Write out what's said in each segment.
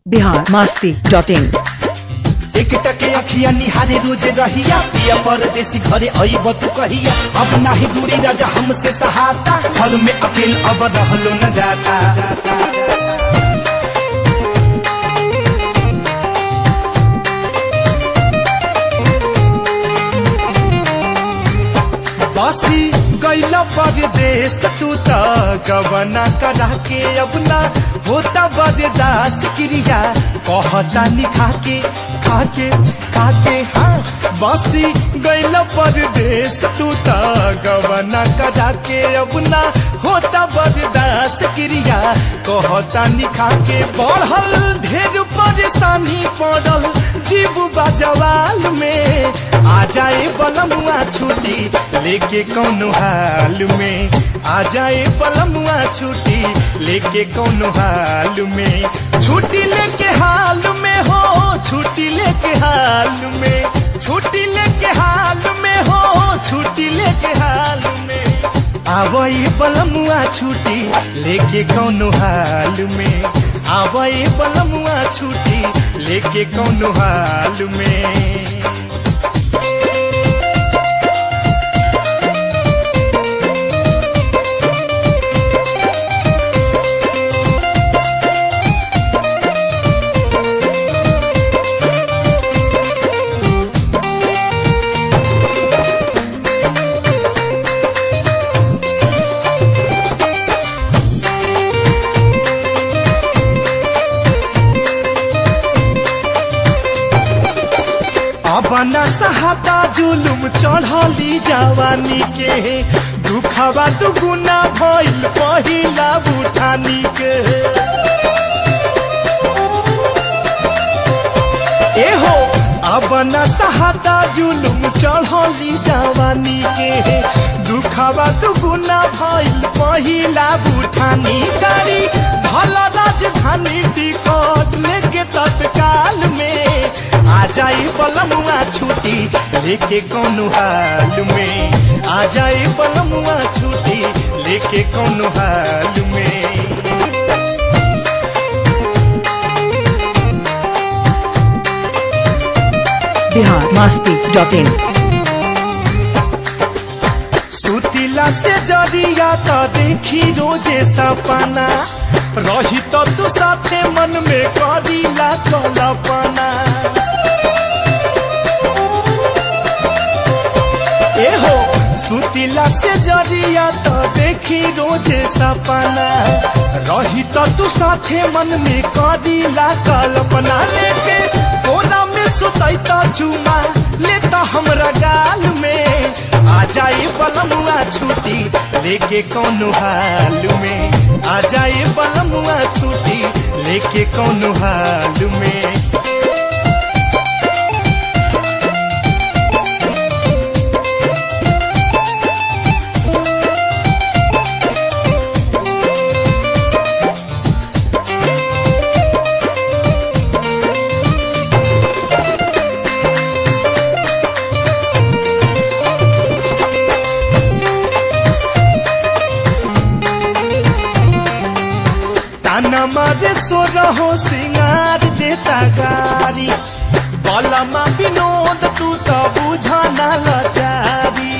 Bihar Masti dot इन एक टके अखिया निहारे रोज रहिया पिया परदेसी घरे अइब तू कहिया अब नाही दूरी राजा हमसे सहाता घर में अकेल अब रहलो न जाता बासी गैल परदेश तू त गवना करा के अब ना होता बरदास क्रिया कहता निखा के खाके खाके हाँ बासी गैल परदेश तू त गवना करा के अब ना होता बरदास क्रिया कहता निखा के बढ़ल ढेर परेशानी पड़ल जीव बाजवाल में आ जाए बलमुआ छुट्टी लेके कौनो हाल में आ जाए बलमुआ छुट्टी लेके कौनो हाल में छुट्टी लेके हाल में हो छुट्टी लेके हाल में छुट्टी लेके हाल में हो छुट्टी लेके हाल में आवई बलमुआ छुट्टी लेके कौनो हाल में आवई बलमुआ छुट्टी लेके कौनो हाल में अपना सहाता जुलुम चढ़ली जवानी के दुखवा दुगुना भइल पहिला बुठानी के एहो अपना सहाता जुलुम चढ़ली जवानी के दुखवा दुगुना भइल पहिला बुठानी गाड़ी भल राजधानी टिकट लेके तत्काल में आ जाई बलमुआ छुट्टी लेके कौनो हाल में आ जाई बलमुआ छुट्टी लेके कौनो हाल में बिहार मास्ती डॉट इन सुतिला से जरिया त देखी रोजे सपना रही तो तू साथे मन में करीला कल्पना एहो सुतिला से जरिया तो देखी रोजे सपना रही तो तू साथे मन में करीला कल्पना लेके कोना में सुतैता चुमा लेता हमरा गाल में आ जाए बलमुआ छुट्टी लेके कौनो हाल में आ जाए बलमुआ छुट्टी लेके कौनो हाल में ताना मारे सो रहो सिंगार देता गारी बलमा विनोद तू तो बुझाना लचारी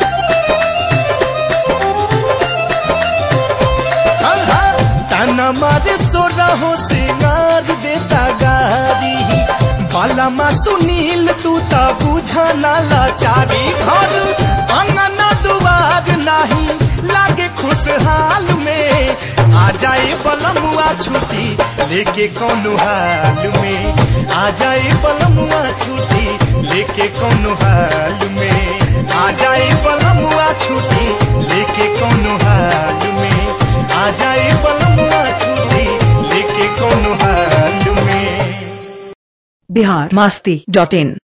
ताना मारे सो रहो सिंगार देता गारी बलमा सुनील तू तो बुझाना लचारी घर अंगना दुआर नहीं लागे खुशहाल में आ जाए बलमुआ छुट्टी लेके कौनो हाल में आ जाए बलमुआ छुट्टी लेके कौनो हाल में आ जाए बलमुआ छुट्टी लेके कौनो हाल में आ जाए बलमुआ छुट्टी लेके कौनो हाल में बिहार मास्ती डॉट इन